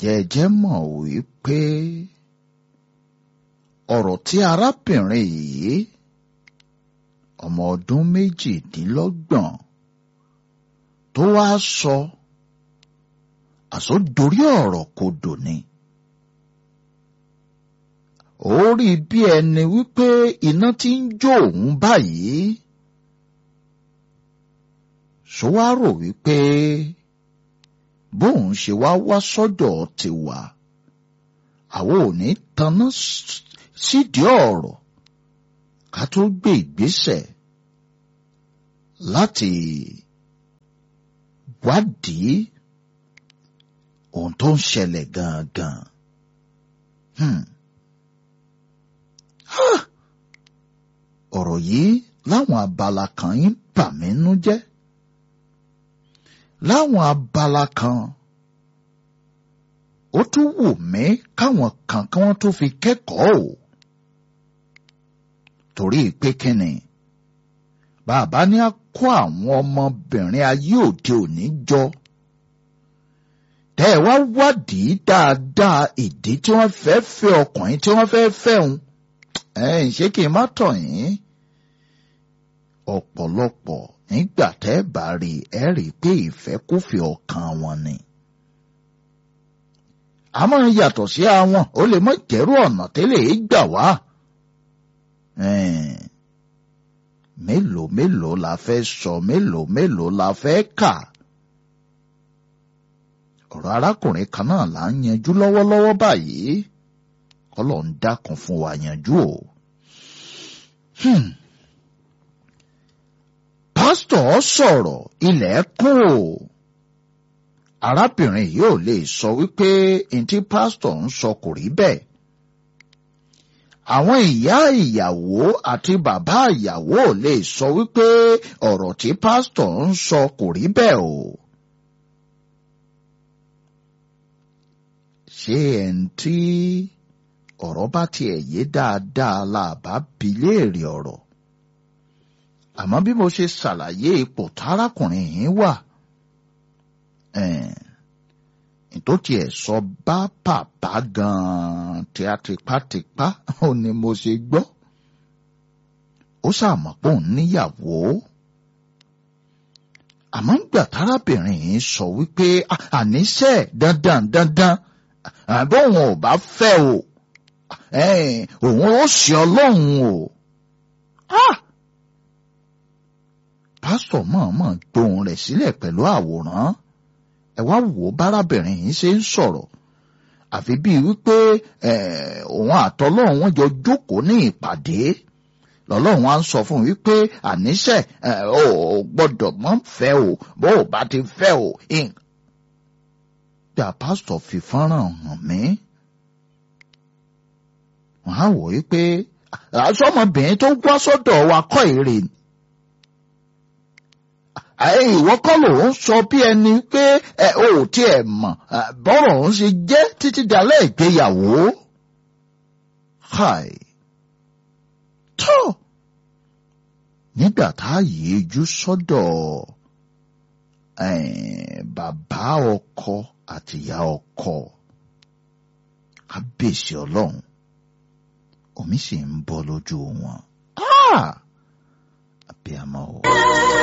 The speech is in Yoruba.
ǹjẹ́ ẹ jẹ́ mọ̀ wípé ọ̀rọ̀ tí arábìnrin yìí ọmọ ọdún méjìdínlọ́gbọ̀n tó wá sọ àsọdorí ọ̀rọ̀ kodò ni. ó rí bí ẹni wípé iná tí ń jó òun báyìí ṣó wá rò wípé bóun ṣe wá wá sọ́dọ̀ ti wà àwọn ò ní tanná sídìí ọ̀rọ̀ ká tó gbé ìgbésẹ̀ láti wádìí ohun tó ń ṣẹlẹ̀ gangan. Hmm. Ah! ọ̀rọ̀ yìí láwọn abala kan ń bà mí nú jẹ́. láwọn abala kan ó tún wù mí káwọn kan kí wọ́n tó fi kẹ́kọ̀ọ́ o. torí pé kíni bàbá ní a kó àwọn ọmọbìnrin ayé òde òní jọ tẹ́ ẹ wá wádìí dáadáa ìdí tí wọ́n fẹ́ fẹ́ ọkùnrin tí wọ́n fẹ́ fẹ́ òun ẹ̀yìn ṣé kí n má tọ̀ yín ọ̀pọ̀lọpọ̀ nígbà tẹ́ ẹ bá rí ẹ rí i pé ìfẹ́kúfẹ̀ẹ́ ọkàn wọn ni. àmọ́ yàtọ̀ sí àwọn ó lè mọ jẹ́rú ọ̀nà tẹ́lẹ̀ gbà wá. mélòó mélòó la fẹ́ sọ mélòó mélòó la fẹ́ kà. ọ̀rọ̀ arákùnrin kan náà là ń yanjú lọ́wọ́lọ́wọ́ báyìí kọ́lọ̀ ń dákun fún wa yanjú o. Hmm. pásítọ̀ sọ̀rọ̀ ilẹ̀ kún o. arábìnrin yìí ò lè sọ wípé ntí pásítọ̀ ń sọ kò rí bẹ́ẹ̀. àwọn ìyá ìyàwó àti bàbá ìyàwó ò lè sọ wípé ọ̀rọ̀ tí pásítọ̀ ń sọ kò rí bẹ́ẹ̀ o. ṣé ẹ̀ ń tí ọ̀rọ̀ bá tiẹ̀ yé dáadáa la bá bi léèrè ọ̀rọ̀. àmọ́ bí mo ṣe ṣàlàyé ipò tárákùnrin yìí wà tó tiẹ̀ sọ bá bàbá gan-an tí a tipátipá ó ní mo ṣe gbọ́. ó ṣàmọ̀ pé òun níyàwó. àmọ́ ńgbà tárábìnrin yìí sọ wípé àníṣe dandan dandan àbóhùn ò bá fẹ́ o òun ó ṣe ọlọ́run o. pásítọ̀ mọ̀ọ́mọ̀ gbóhùn rẹ̀ sílẹ̀ pẹ̀lú àwòrán ẹ wá wò ó bárábìnrin yìí ṣe ń sọ̀rọ̀ àfi bíi wípé òun àtọlọ́run wọn jọ jókòó ní ìpàdé lọ́lọ́run á ń sọ fún un wípé àníṣe ò gbọ́dọ̀ mọ́ fẹ́ o bó o bá ti fẹ́ o. bí a pásítọ̀ fi fọ́nrán hàn mí wọ́n á wò ó pé aṣọ́mọbìnrin tó wá sọ́dọ̀ wa kọ́ èrè ni. ìwọ kọ́ ló ń sọ bí ẹni pé ẹ ò tiẹ̀ mọ̀ bọ́rọ̀ ń ṣe jẹ́ títí dalẹ́ ìgbéyàwó. Hi. tó nígbà tá a yéjú sọ́dọ̀ bàbá ọkọ àtìyá ọkọ kábíyèsí ọlọ́run omi sì ń bọ́ lójú wọn. àbí àmọ́ o.